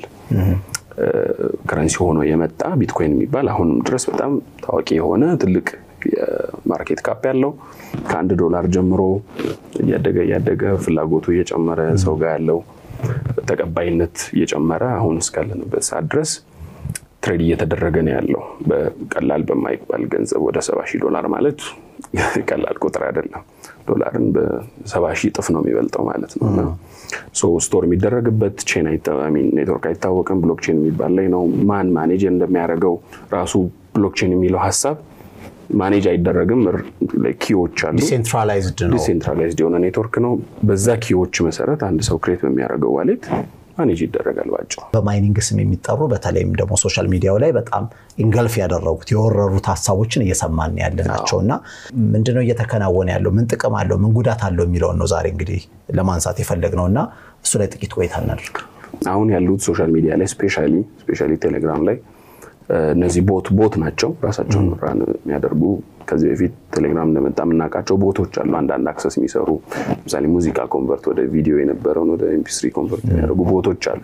ከረንሲ ሆኖ የመጣ ቢትኮይን የሚባል አሁንም ድረስ በጣም ታዋቂ የሆነ ትልቅ የማርኬት ካፕ ያለው ከአንድ ዶላር ጀምሮ እያደገ እያደገ ፍላጎቱ እየጨመረ ሰው ጋር ያለው ተቀባይነት እየጨመረ አሁን እስካለንበት ሰዓት ድረስ ትሬድ እየተደረገ ነው ያለው በቀላል በማይባል ገንዘብ ወደ ሰባ ሺህ ዶላር ማለት ቀላል ቁጥር አይደለም። ዶላርን በሰባ ሺህ እጥፍ ነው የሚበልጠው ማለት ነው። እና ስቶር የሚደረግበት ቼን ኔትወርክ አይታወቅም። ብሎክቼን የሚባል ላይ ነው። ማን ማኔጅ እንደሚያደርገው ራሱ ብሎክቼን የሚለው ሀሳብ ማኔጅ አይደረግም። ኪዎች አሉ። ዲሴንትራላይዝድ ነው። ዲሴንትራላይዝድ የሆነ ኔትወርክ ነው። በዛ ኪዎች መሰረት አንድ ሰው ክሬት በሚያደርገው ዋሌት ማኔጅ ይደረጋል። ባጭሩ በማይኒንግ ስም የሚጠሩ በተለይም ደግሞ ሶሻል ሚዲያው ላይ በጣም ኢንገልፍ ያደረጉት የወረሩት ሀሳቦችን እየሰማን ያለ ናቸው እና ምንድነው እየተከናወነ ያለው? ምን ጥቅም አለው? ምን ጉዳት አለው የሚለውን ነው ዛሬ እንግዲህ ለማንሳት የፈለግነው እና እሱ ላይ ጥቂት ቆይታ እናድርግ። አሁን ያሉት ሶሻል ሚዲያ ላይ ስፔሻሊ ስፔሻሊ ቴሌግራም ላይ እነዚህ ቦት ቦት ናቸው ራሳቸውን ራን የሚያደርጉ ከዚህ በፊት ቴሌግራም እንደመጣ የምናውቃቸው ቦቶች አሉ። አንዳንድ አክሰስ የሚሰሩ ለምሳሌ ሙዚቃ ኮንቨርት ወደ ቪዲዮ የነበረውን ወደ ኤምፒስሪ ኮንቨርት የሚያደርጉ ቦቶች አሉ።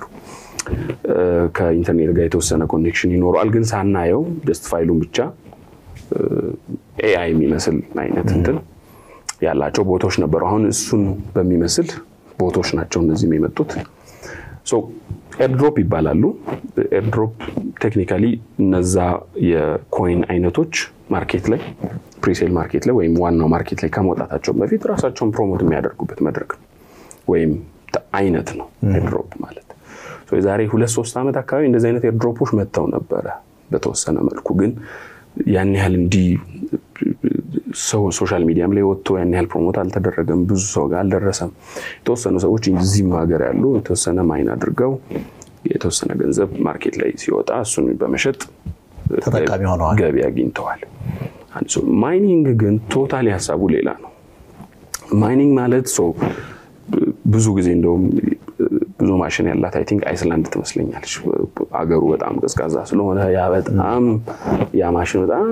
ከኢንተርኔት ጋር የተወሰነ ኮኔክሽን ይኖረዋል፣ ግን ሳናየው ጀስት ፋይሉን ብቻ ኤአይ የሚመስል አይነት እንትን ያላቸው ቦቶች ነበሩ። አሁን እሱን በሚመስል ቦቶች ናቸው እነዚህም የመጡት። ኤርድሮፕ ይባላሉ። ኤርድሮፕ ቴክኒካሊ እነዛ የኮይን አይነቶች ማርኬት ላይ ፕሪሴል ማርኬት ላይ ወይም ዋናው ማርኬት ላይ ከመውጣታቸው በፊት ራሳቸውን ፕሮሞት የሚያደርጉበት መድረክ ነው ወይም አይነት ነው ኤርድሮፕ ማለት። የዛሬ ሁለት ሶስት ዓመት አካባቢ እንደዚህ አይነት ኤርድሮፖች መጥተው ነበረ በተወሰነ መልኩ ግን ያን ያህል እንዲህ ሰው ሶሻል ሚዲያም ላይ ወጥቶ ያን ያህል ፕሮሞት አልተደረገም። ብዙ ሰው ጋር አልደረሰም። የተወሰኑ ሰዎች እዚህም ሀገር ያሉ የተወሰነ ማይን አድርገው የተወሰነ ገንዘብ ማርኬት ላይ ሲወጣ እሱን በመሸጥ ተጠቃሚ ሆነዋል፣ ገቢ አግኝተዋል። ማይኒንግ ግን ቶታሊ ሀሳቡ ሌላ ነው። ማይኒንግ ማለት ሰው ብዙ ጊዜ እንደውም ብዙ ማሽን ያላት አይ ቲንክ አይስላንድ ትመስለኛለች። አገሩ በጣም ቀዝቃዛ ስለሆነ ያ በጣም ያ ማሽን በጣም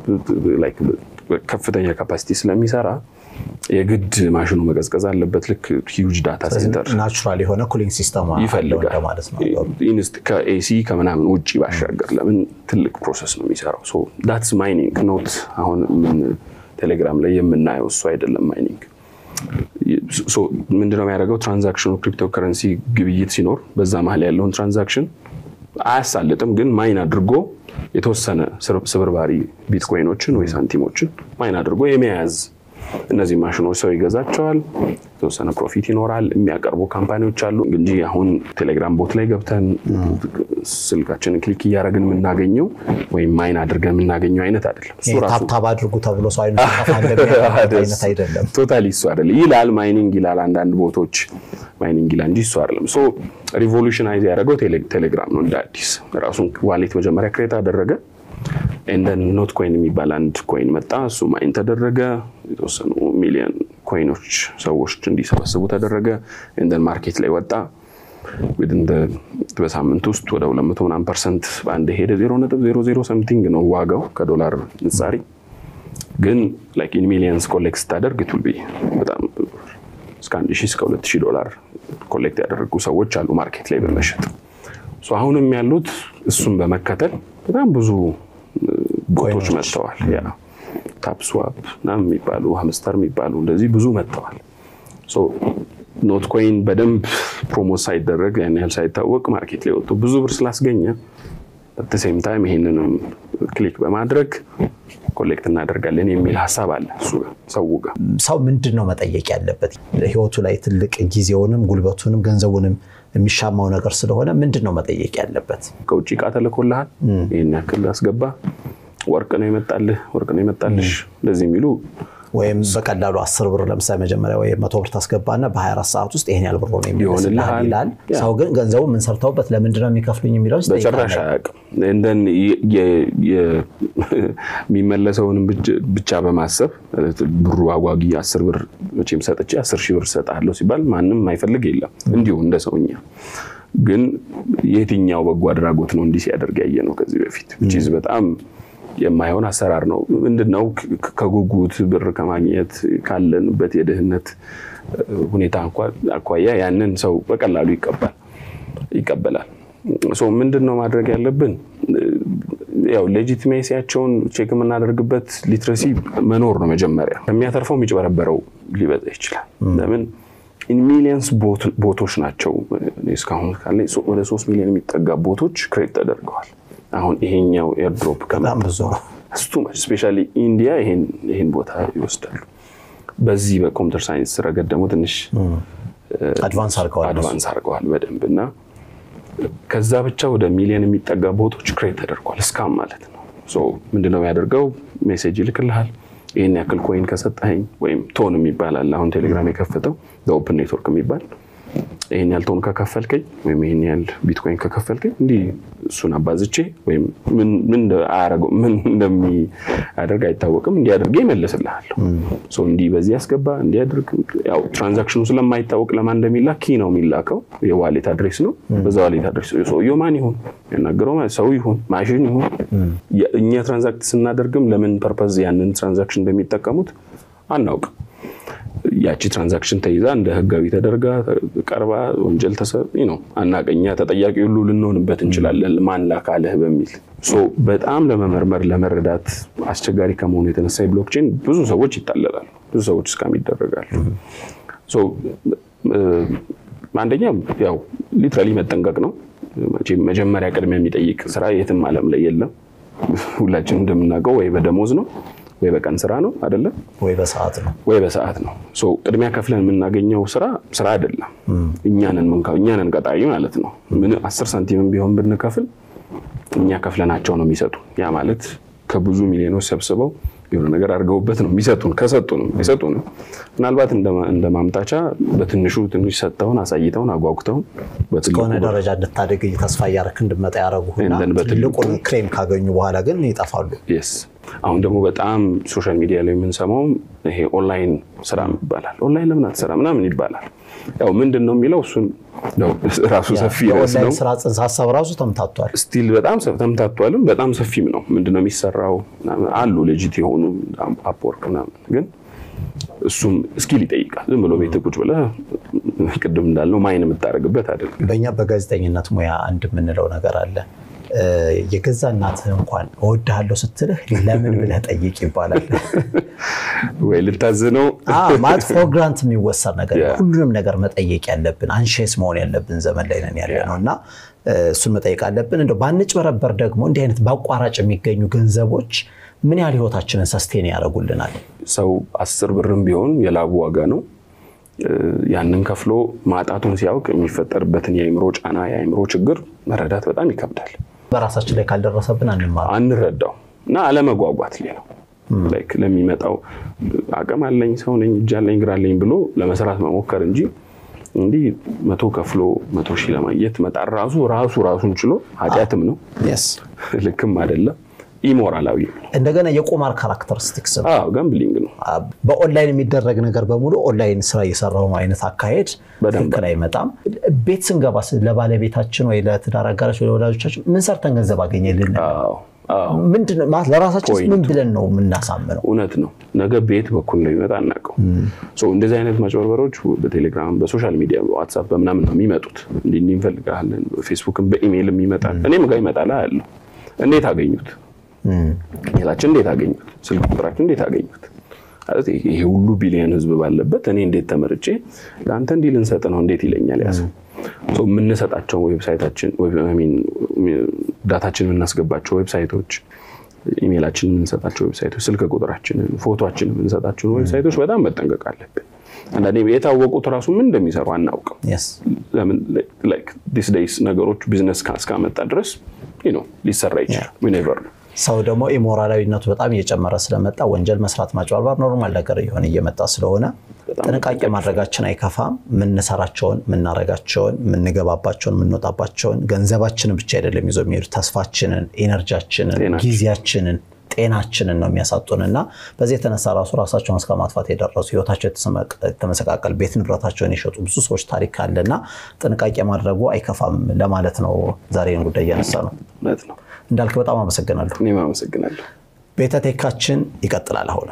ከፍተኛ ካፓሲቲ ስለሚሰራ የግድ ማሽኑ መቀዝቀዝ አለበት። ልክ ሂውጅ ዳታ ሴንተር ናቹራል የሆነ ኩሊንግ ሲስተም ይፈልጋል ማለት ነው። ከኤሲ ከምናምን ውጭ ባሻገር ለምን ትልቅ ፕሮሰስ ነው የሚሰራው። ዳትስ ማይኒንግ ኖት አሁን ቴሌግራም ላይ የምናየው እሱ አይደለም ማይኒንግ ምንድነው የሚያደርገው? ትራንዛክሽኑ ክሪፕቶ ከረንሲ ግብይት ሲኖር በዛ መሀል ያለውን ትራንዛክሽን አያሳልጥም፣ ግን ማይን አድርጎ የተወሰነ ስብርባሪ ቢትኮይኖችን ወይ ሳንቲሞችን ማይን አድርጎ የመያዝ እነዚህ ማሽኖች ሰው ይገዛቸዋል፣ የተወሰነ ፕሮፊት ይኖራል። የሚያቀርቡ ካምፓኒዎች አሉ እንጂ አሁን ቴሌግራም ቦት ላይ ገብተን ስልካችንን ክሊክ እያደረግን የምናገኘው ወይም ማይን አድርገን የምናገኘው አይነት አይደለም። ታብታብ አድርጉ ተብሎ ሰው አይነት አይደለም። ቶታሊ እሱ አይደለም ይላል። ማይኒንግ ይላል፣ አንዳንድ ቦቶች ማይኒንግ ይላል እንጂ እሱ አይደለም። ሶ ሪቮሉሽናይዝ ያደረገው ቴሌግራም ነው። እንደ አዲስ ራሱን ዋሌት መጀመሪያ ክሬት አደረገ። እንደን ኖት ኮይን የሚባል አንድ ኮይን መጣ። እሱ ማይን ተደረገ። የተወሰኑ ሚሊዮን ኮይኖች ሰዎች እንዲሰበስቡ ተደረገ። እንደን ማርኬት ላይ ወጣ። በሳምንት ውስጥ ወደ 200 ምናምን ፐርሰንት በአንድ ሄደ። 0.00 ሰምቲንግ ነው ዋጋው ከዶላር ንጻሪ ግን ላይክ ኢን ሚሊየንስ ኮሌክት ስታደርግ ቱል ቢ በጣም እስከ 1 ሺህ እስከ 2 ሺህ ዶላር ኮሌክት ያደረጉ ሰዎች አሉ ማርኬት ላይ በመሸጥ አሁንም ያሉት እሱን በመከተል በጣም ብዙ ቦቶች መጥተዋል። ያ ታፕስዋፕ ምናምን የሚባሉ ሀምስተር የሚባሉ እንደዚህ ብዙ መጥተዋል። ኖት ኮይን በደንብ ፕሮሞት ሳይደረግ ያን ያህል ሳይታወቅ ማርኬት ላይ ወጥቶ ብዙ ብር ስላስገኘ በተሴም ታይም ይሄንንም ክሊክ በማድረግ ኮሌክት እናደርጋለን የሚል ሀሳብ አለ እሱ ሰው ጋር። ሰው ምንድን ነው መጠየቅ ያለበት? ህይወቱ ላይ ትልቅ ጊዜውንም ጉልበቱንም ገንዘቡንም የሚሻማው ነገር ስለሆነ ምንድን ነው መጠየቅ ያለበት? ከውጭ እቃ ተልኮልሃል፣ ይህን ያክል አስገባ፣ ወርቅ ነው ይመጣልህ፣ ወርቅ ነው ይመጣልሽ፣ እንደዚህ የሚሉ ወይም በቀላሉ አስር ብር ለምሳሌ መጀመሪያ ወይ መቶ ብር ታስገባና በ24 ሰዓት ውስጥ ይሄን ያህል ብር ነው የሚመስልሃል ይላል። ሰው ግን ገንዘቡ ምን ሰርተውበት ለምንድን ነው የሚከፍሉኝ የሚለው በጭራሽ አያውቅም። እንደን የሚመለሰውንም ብቻ በማሰብ ብሩ አጓጊ አስር ብር መቼም ሰጥቼ አስር ሺህ ብር ሰጣለሁ ሲባል ማንም አይፈልግ የለም እንዲሁ እንደ ሰውኛ ግን የትኛው በጎ አድራጎት ነው እንዲህ ሲያደርግ ያየ ነው ከዚህ በፊት ቺዝ በጣም የማይሆን አሰራር ነው። ምንድነው ከጉጉት ብር ከማግኘት ካለንበት የድህነት ሁኔታ አኳያ ያንን ሰው በቀላሉ ይቀባል ይቀበላል። ምንድን ነው ማድረግ ያለብን? ያው ሌጂቲሜሲያቸውን ቼክ የምናደርግበት ሊትረሲ መኖር ነው መጀመሪያ። ከሚያተርፈው የሚጭበረበረው ሊበዛ ይችላል። ለምን ሚሊየንስ ቦቶች ናቸው። እስካሁን ካለ ወደ ሶስት ሚሊዮን የሚጠጋ ቦቶች ክሬት ተደርገዋል። አሁን ይሄኛው ኤርድሮፕ በጣም ብዙ ነው። ስፔሻሊ ኢንዲያ ይሄን ቦታ ይወስዳሉ። በዚህ በኮምፒውተር ሳይንስ ረገድ ደግሞ ትንሽ አድቫንስ አድርገዋል አድቫንስ አድርገዋል በደንብ እና ከዛ ብቻ ወደ ሚሊዮን የሚጠጋ ቦቶች ክሬት ተደርጓል። እስካም ማለት ነው። ምንድነው ያደርገው? ሜሴጅ ይልክልሃል። ይህን ያክል ኮይን ከሰጠኸኝ ወይም ቶን የሚባል አለ። አሁን ቴሌግራም የከፈተው ኦፕን ኔትወርክ የሚባል ይህን ያህል ቶን ከከፈልከኝ ወይም ይህን ያህል ቢትኮይን ከከፈልከኝ እንዲህ እሱን አባዝቼ ወይም ምን እንደሚያደርግ አይታወቅም እንዲያደርገ ይመልስልሃለሁ። እንዲህ በዚህ ያስገባ እንዲያደርግ ያው ትራንዛክሽኑ ስለማይታወቅ ለማን እንደሚላክ ኪ ነው የሚላከው የዋሌት አድሬስ ነው። በዛ ዋሌት አድሬስ ሰውየው ማን ይሁን ያናገረው ሰው ይሁን ማሽን ይሁን እኛ ትራንዛክት ስናደርግም ለምን ፐርፐዝ ያንን ትራንዛክሽን እንደሚጠቀሙት አናውቅም። ያቺ ትራንዛክሽን ተይዛ እንደ ህጋዊ ተደርጋ ቀርባ ወንጀል ነው አናቀኛ ተጠያቂ ሁሉ ልንሆንበት እንችላለን። ማን ላካለህ በሚል በጣም ለመመርመር ለመረዳት አስቸጋሪ ከመሆኑ የተነሳ ብሎክቼን ብዙ ሰዎች ይታለላሉ፣ ብዙ ሰዎች እስካም ይደረጋሉ። አንደኛ ያው ሊትራሊ መጠንቀቅ ነው። መጀመሪያ ቅድሚያ የሚጠይቅ ስራ የትም ዓለም ላይ የለም። ሁላችን እንደምናውቀው ወይ በደሞዝ ነው ወይ በቀን ስራ ነው አይደለም፣ ወይ በሰዓት ነው ወይ በሰዓት ነው። ቅድሚያ ከፍለን የምናገኘው ስራ ስራ አይደለም። እኛንን ቀጣሪ ማለት ነው። ምን አስር ሳንቲምም ቢሆን ብንከፍል እኛ ከፍለናቸው ነው የሚሰጡ። ያ ማለት ከብዙ ሚሊዮኖች ሰብስበው የሆነ ነገር አድርገውበት ነው የሚሰጡን። ከሰጡንም አይሰጡንም። ምናልባት እንደ ማምታቻ በትንሹ ትንሽ ሰጥተውን አሳይተውን አጓጉተውን እስከሆነ ደረጃ እንድታደግ ተስፋ እያደረክ እንድመጣ ያደረጉና ትልቁን ክሬም ካገኙ በኋላ ግን ይጠፋሉ። አሁን ደግሞ በጣም ሶሻል ሚዲያ ላይ የምንሰማው ይሄ ኦንላይን ስራ ይባላል። ኦንላይን ለምን አትሰራ ምናምን ይባላል። ያው ምንድን ነው የሚለው እሱን ራሱ ሰፊ ርዕስ ነው። ስራ ጽንሰ ሀሳብ ራሱ ተምታቷል። ስቲል በጣም ተምታቷልም በጣም ሰፊም ነው። ምንድነው የሚሰራው አሉ ሌጂት የሆኑ አፕወርክ ምናምን ግን እሱም ስኪል ይጠይቃል። ዝም ብሎ ቤት ቁጭ ብለህ ቅድም እንዳልነው ማይን የምታደርግበት አይደለም። በእኛ በጋዜጠኝነት ሙያ አንድ የምንለው ነገር አለ። የገዛ እናትህ እንኳን እወድሃለሁ ስትልህ ለምን ብለህ ጠይቅ ይባላል። ወይ ልታዝነው ማለት ፎር ግራንት የሚወሰድ ነገር ሁሉንም ነገር መጠየቅ ያለብን አንሼስ መሆን ያለብን ዘመን ላይ ነን ያለ ነው እና እሱን መጠየቅ አለብን። እንደው ባንጭበረበር ደግሞ እንዲህ አይነት በአቋራጭ የሚገኙ ገንዘቦች ምን ያህል ህይወታችንን ሰስቴን ያደርጉልናል? ሰው አስር ብርም ቢሆን የላቡ ዋጋ ነው። ያንን ከፍሎ ማጣቱን ሲያውቅ የሚፈጠርበትን የአእምሮ ጫና የአእምሮ ችግር መረዳት በጣም ይከብዳል። በራሳችን ላይ ካልደረሰብን አንማር አንረዳው እና አለመጓጓት ሌላው ለሚመጣው አቅም አለኝ ሰው ነኝ እጅ አለኝ እግር አለኝ ብሎ ለመስራት መሞከር እንጂ እንዲህ መቶ ከፍሎ መቶ ሺህ ለማግኘት መጣር ራሱ ራሱ ራሱን ችሎ ኃጢአትም ነው፣ ልክም አይደለም፣ ኢሞራላዊ ነው። እንደገና የቁማር ካራክተሪስቲክስ ነው፣ ጋምብሊንግ ነው። በኦንላይን የሚደረግ ነገር በሙሉ ኦንላይን ስራ እየሰራው አይነት አካሄድ ትክክል አይመጣም። ቤት ስንገባ ለባለቤታችን ወይ ለትዳር አጋራችን ወይ ለወዳጆቻችን ምን ሰርተን ገንዘብ አገኘልን? ምንድን ነው ማለት ለራሳችን ምን ብለን ነው የምናሳምነው? እውነት ነው። ነገ ቤት በኩል ነው የሚመጣ አናውቀው። እንደዚህ አይነት ማጭበርበሮች በቴሌግራም በሶሻል ሚዲያ በዋትሳፕ በምናምን ነው የሚመጡት። እንዲህ እንዲህ እንፈልጋለን፣ በፌስቡክም በኢሜይልም ይመጣል። እኔም ጋር ይመጣል ያለው እንዴት አገኙት? ጌታችን እንዴት አገኙት? ስልክ ቁጥራችን እንዴት አገኙት? ይሄ ሁሉ ቢሊዮን ህዝብ ባለበት እኔ እንዴት ተመርጬ ለአንተ እንዲህ ልንሰጥ ነው እንዴት ይለኛል ያ ሰው። የምንሰጣቸው ዌብሳይታችን ዳታችን የምናስገባቸው ዌብሳይቶች፣ ኢሜይላችን የምንሰጣቸው ዌብሳይቶች፣ ስልክ ቁጥራችንን፣ ፎቶችን የምንሰጣቸውን ዌብሳይቶች በጣም መጠንቀቅ አለብን። አንዳንዴ የታወቁት ራሱ ምን እንደሚሰሩ አናውቅም። ለምን ዲስ ዴይስ ነገሮች ቢዝነስ እስካመጣ ድረስ ሊሰራ ይችላል። ኔቨር ነው ሰው ደግሞ ኢሞራላዊነቱ በጣም እየጨመረ ስለመጣ ወንጀል መስራት፣ ማጭበርበር ኖርማል ነገር እየሆነ እየመጣ ስለሆነ ጥንቃቄ ማድረጋችን አይከፋም። የምንሰራቸውን፣ የምናረጋቸውን፣ የምንገባባቸውን፣ የምንወጣባቸውን ገንዘባችንን ብቻ አይደለም ይዞ የሚሄዱ ተስፋችንን፣ ኤነርጂያችንን፣ ጊዜያችንን ጤናችንን ነው የሚያሳጡን እና በዚህ የተነሳ ራሱ ራሳቸውን እስከ ማጥፋት የደረሱ ህይወታቸው የተመሰቃቀል ቤት ንብረታቸውን የሸጡ ብዙ ሰዎች ታሪክ አለ እና ጥንቃቄ ማድረጉ አይከፋም ለማለት ነው። ዛሬን ጉዳይ እያነሳ ነው። ነው እንዳልክ በጣም አመሰግናለሁ። እኔም አመሰግናለሁ። ቤተ ቴካችን ይቀጥላል። አሁን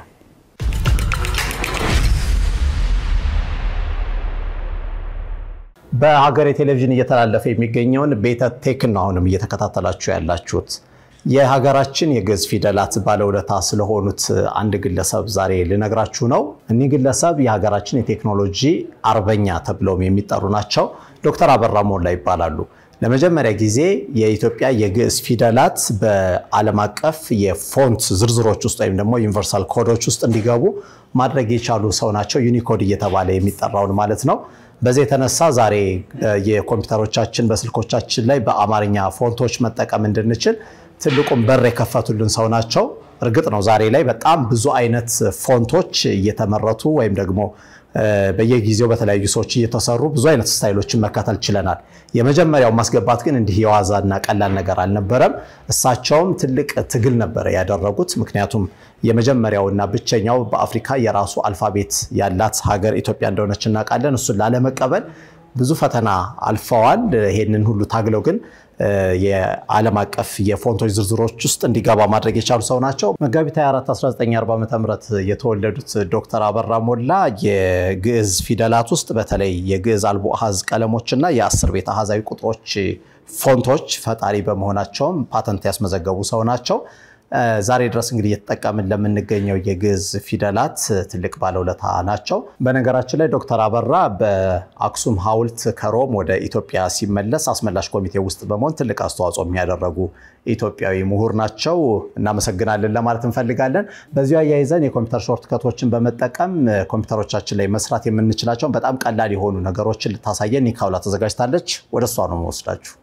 በሀገሬ ቴሌቪዥን እየተላለፈ የሚገኘውን ቤተ ቴክን ነው አሁንም እየተከታተላችሁ ያላችሁት። የሀገራችን የግዕዝ ፊደላት ባለውለታ ስለሆኑት አንድ ግለሰብ ዛሬ ልነግራችሁ ነው። እኒህ ግለሰብ የሀገራችን የቴክኖሎጂ አርበኛ ተብለውም የሚጠሩ ናቸው። ዶክተር አበራ ሞላ ይባላሉ። ለመጀመሪያ ጊዜ የኢትዮጵያ የግዕዝ ፊደላት በዓለም አቀፍ የፎንት ዝርዝሮች ውስጥ ወይም ደግሞ ዩኒቨርሳል ኮዶች ውስጥ እንዲገቡ ማድረግ የቻሉ ሰው ናቸው። ዩኒኮድ እየተባለ የሚጠራውን ማለት ነው። በዚህ የተነሳ ዛሬ የኮምፒውተሮቻችን በስልኮቻችን ላይ በአማርኛ ፎንቶች መጠቀም እንድንችል ትልቁን በር የከፈቱልን ሰው ናቸው። እርግጥ ነው ዛሬ ላይ በጣም ብዙ አይነት ፎንቶች እየተመረቱ ወይም ደግሞ በየጊዜው በተለያዩ ሰዎች እየተሰሩ ብዙ አይነት ስታይሎችን መከተል ችለናል። የመጀመሪያው ማስገባት ግን እንዲህ የዋዛና ቀላል ነገር አልነበረም። እሳቸውም ትልቅ ትግል ነበረ ያደረጉት። ምክንያቱም የመጀመሪያውና ብቸኛው በአፍሪካ የራሱ አልፋቤት ያላት ሀገር ኢትዮጵያ እንደሆነች እናውቃለን። እሱን ላለመቀበል ብዙ ፈተና አልፈዋል። ይሄንን ሁሉ ታግለው ግን የዓለም አቀፍ የፎንቶች ዝርዝሮች ውስጥ እንዲገባ ማድረግ የቻሉ ሰው ናቸው። መጋቢት 24 1940 ዓ ም የተወለዱት ዶክተር አበራ ሞላ የግዕዝ ፊደላት ውስጥ በተለይ የግዕዝ አልቦ አሃዝ ቀለሞችና የአስር ቤት አሃዛዊ ቁጥሮች ፎንቶች ፈጣሪ በመሆናቸውም ፓተንት ያስመዘገቡ ሰው ናቸው። ዛሬ ድረስ እንግዲህ እየተጠቀምን ለምንገኘው የግዕዝ ፊደላት ትልቅ ባለውለታ ናቸው። በነገራችን ላይ ዶክተር አበራ በአክሱም ሐውልት ከሮም ወደ ኢትዮጵያ ሲመለስ አስመላሽ ኮሚቴ ውስጥ በመሆን ትልቅ አስተዋጽኦ የሚያደረጉ ኢትዮጵያዊ ምሁር ናቸው። እናመሰግናለን ለማለት እንፈልጋለን። በዚሁ አያይዘን የኮምፒውተር ሾርት ከቶችን በመጠቀም ኮምፒውተሮቻችን ላይ መስራት የምንችላቸውን በጣም ቀላል የሆኑ ነገሮችን ልታሳየን ኒካውላ ተዘጋጅታለች። ወደ እሷ ነው መወስዳችሁ።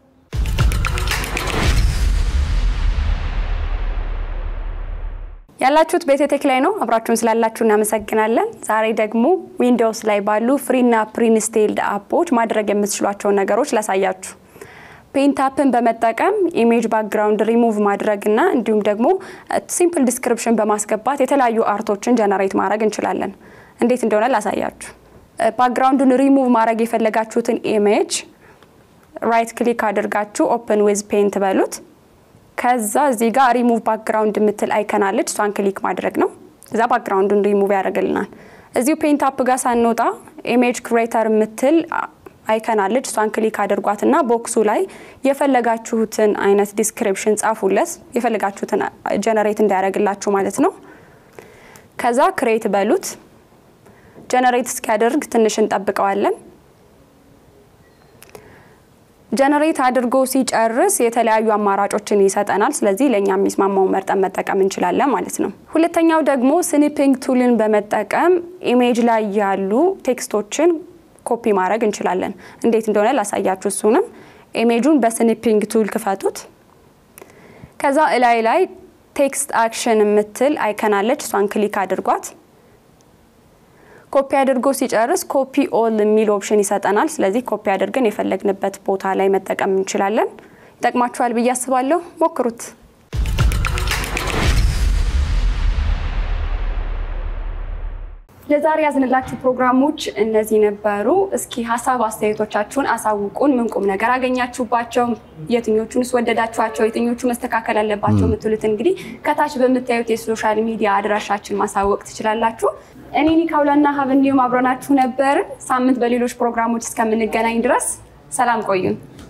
ያላችሁት ቤቴቴክ ላይ ነው። አብራችሁን ስላላችሁ እናመሰግናለን። ዛሬ ደግሞ ዊንዶውስ ላይ ባሉ ፍሪና ፕሪንስቴልድ አፖች ማድረግ የምትችሏቸውን ነገሮች ላሳያችሁ። ፔንታፕን በመጠቀም ኢሜጅ ባክግራውንድ ሪሙቭ ማድረግና እንዲሁም ደግሞ ሲምፕል ዲስክሪፕሽን በማስገባት የተለያዩ አርቶችን ጀነሬት ማድረግ እንችላለን። እንዴት እንደሆነ ላሳያችሁ። ባክግራውንዱን ሪሙቭ ማድረግ የፈለጋችሁትን ኢሜጅ ራይት ክሊክ አድርጋችሁ ኦፕን ዊዝ ፔንት በሉት። ከዛ እዚህ ጋር ሪሙቭ ባክግራውንድ የምትል አይከን አለች። እሷን ክሊክ ማድረግ ነው። እዛ ባክግራውንዱን ሪሙቭ ያደርግልናል። እዚሁ ፔንት አፕ ጋር ሳንወጣ ኢሜጅ ክሬተር የምትል አይከን አለች። እሷን ክሊክ አድርጓትና ቦክሱ ላይ የፈለጋችሁትን አይነት ዲስክሪፕሽን ጻፉለት። የፈለጋችሁትን ጀነሬት እንዲያደርግላችሁ ማለት ነው። ከዛ ክሬት በሉት። ጀነሬት እስኪያደርግ ትንሽ እንጠብቀዋለን። ጀነሬት አድርጎ ሲጨርስ የተለያዩ አማራጮችን ይሰጠናል። ስለዚህ ለእኛ የሚስማማውን መርጠን መጠቀም እንችላለን ማለት ነው። ሁለተኛው ደግሞ ስኒፒንግ ቱልን በመጠቀም ኢሜጅ ላይ ያሉ ቴክስቶችን ኮፒ ማድረግ እንችላለን። እንዴት እንደሆነ ላሳያችሁ። እሱንም ኢሜጁን በስኒፒንግ ቱል ክፈቱት። ከዛ እላይ ላይ ቴክስት አክሽን የምትል አይከናለች። እሷን ክሊክ አድርጓት። ኮፒ አድርጎ ሲጨርስ ኮፒ ኦል የሚል ኦፕሽን ይሰጠናል። ስለዚህ ኮፒ አድርገን የፈለግንበት ቦታ ላይ መጠቀም እንችላለን። ይጠቅማችኋል ብዬ አስባለሁ። ሞክሩት። ለዛሬ ያዝንላችሁ ፕሮግራሞች እነዚህ ነበሩ። እስኪ ሀሳብ አስተያየቶቻችሁን አሳውቁን። ምን ቁም ነገር አገኛችሁባቸው? የትኞቹንስ ወደዳችኋቸው? የትኞቹ መስተካከል አለባቸው የምትሉት እንግዲህ ከታች በምታዩት የሶሻል ሚዲያ አድራሻችን ማሳወቅ ትችላላችሁ። እኔ ኒካውላና ሀብ እንዲሁም አብረናችሁ ነበርን። ሳምንት በሌሎች ፕሮግራሞች እስከምንገናኝ ድረስ ሰላም ቆዩን።